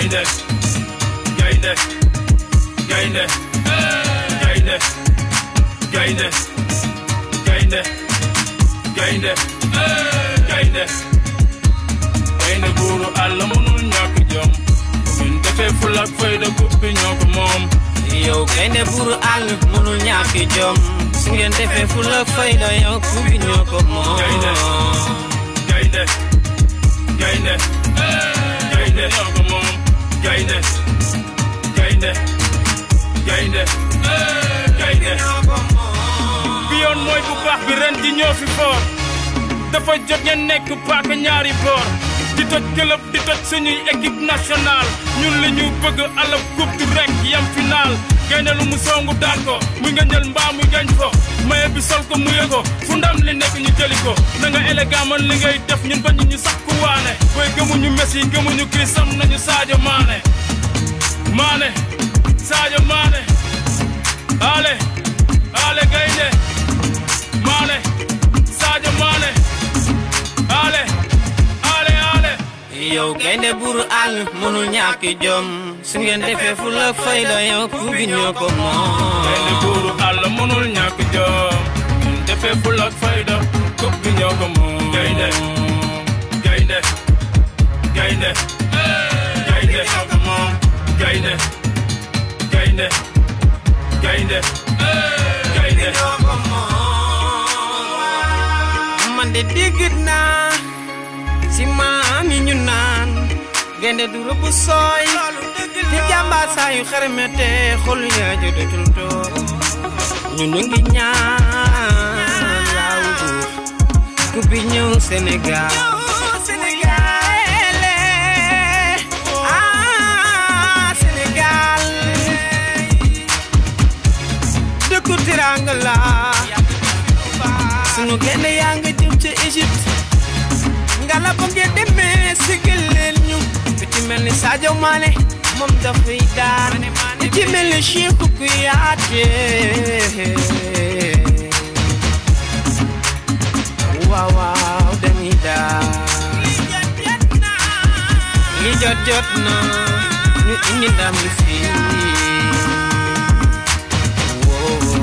gaynde gaynde gaynde gaynde gaynde gaynde gaynde gaynde gaynde buuru àll mënul ñàkk jom ñun defee ful ak fayda coupe bi ñoo ko moom yow gaynde buuru àll mënul ñàkk jom su ngeen defee fu la fayda yow ku bi ñoo ko moom gaynde gaynde gaynde gaynde ñoo ko moom gaynde gaynde gaynde gaynde bi yoon mooy bu baax bi ren ji ñoo fi foor dafa jot ngeen nekk paaka ñaari boor di toj këlëb di toj suñuy équipe nationale ñun li ñu bëgg alab coupe du rek yam final gaynde lu mu songu daan ko muy nga njël mbaa muy gañ fo maye bi sol ko muye ko fu ndam li nekk ñu jëli ko na nga élégant man li ngay def ñun bañu ñu sax ku waane booy gëmuñu Messi gëmuñu Chris am nañu Sadio Mané Mané Sadio Mané ale ale gaynde Mané Sadio Mané ale ale ale yow gaynde buuru àll mënul ñàkk jom su ngeen defee fu la fayda yow ku bi ñoo ko gaynde moom buuru àll mënul ñàkk jom ñun defee ful ak fayda coupe bi ñoo ko moom gaynde gaynde gaynde gaynde ñoo ko moom gaynde gaynde gaynde gaynde man de dégg naa si maam yi ñu naan gaynde du rëbb sooy te jàmbaar saa yu xarmete xol yaa jotatul toog ñu nu ngi ñaan yaaw buur ku bi ñëw Sénégal ah Sénégal dëkku tiranga la sunu gaynde yaa nga jëm ca Égypte nga la ba ngeen demee sigal leen ñu ku ci mel ni Sadio Mané moom dafay daan ku ci mel ni Cheikhou Kouyaté waaw waaw dañuy daan li jot jot na ñu indi ndam li fii Wow.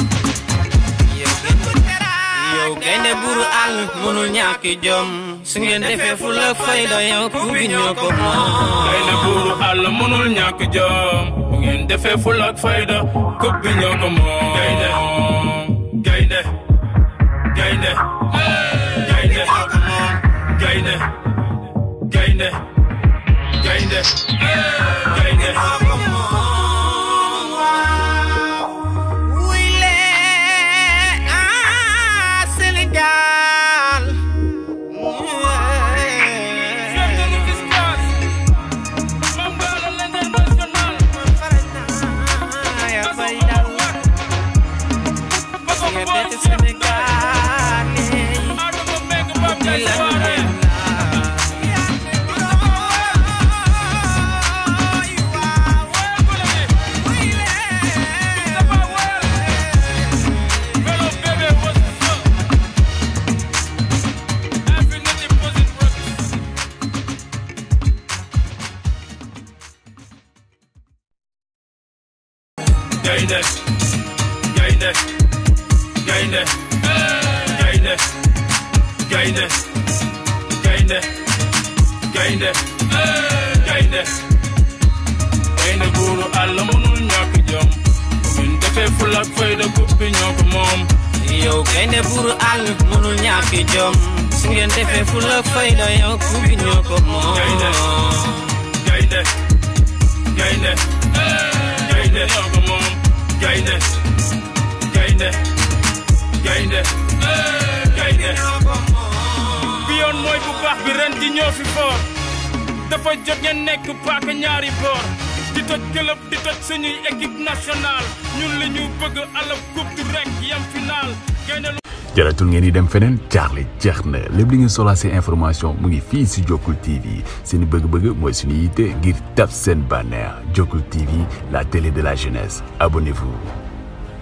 yow gaynde buuru àll mënul ñàkk jom su ngeen defee fu la fayda yow ku bi ñoo ko moom gaynde buuru àll mënul ñàkk jom bu ngeen defee ful ak fayda coupe bi ñoo ko moom gaynde gaynde gaynde gaynde gaynde gaynde gaynde gaynde Wile ah Sénégal ya bay daw nga dete Sénégal di la gaynde gaynde gaynde gaynde gaynde gaynde gaynde gaynde gaynde buuru àll mënul ñàkk jom ñun defee ful ak fayda coupe bi ñoo ko moom yow gaynde buuru àll mënul ñàkk jom su ngeen defee fu la fayda yow ku bi ñoo ko moom Gaynde. gaynde gaynde gaynde ñoo ko moom gaynde gaynde gaynde gaynde bi yoon mooy bu baax bi ren ji ñoo fi foor dafa jot ngeen nekk paaka ñaari boor di toj club di toj suñuy équipe nationale ñun li ñu bëgg alab coupe du rek yam final gaynde lu jaratul ngeen di dem feneen jaaxle jeex na lépp li ngeen soxlaa seen information mu ngi fii si Jokkul TV seen bëgg-bëgg mooy suñu yitte ngir tab seen bànneex Jokkul TV la télé de la jeunesse abonnez-vous